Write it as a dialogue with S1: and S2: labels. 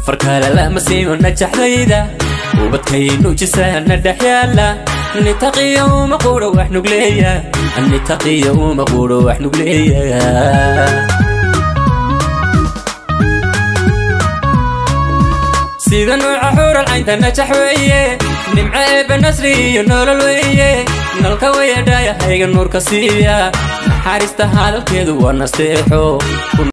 S1: farkale lama siimo najaxdayda ubadkaynu jisaana dhex yaala nitaqiya uma quuro wax nugleeya nitaqiya uma quuro wax nugleeya sida nuuca xuural caynta najax weeye nimco eebba nasri iyo nolol weeye nalka wayadhaaya hayga nuurka siiya naxaariista hadalkeedu waa nasteexo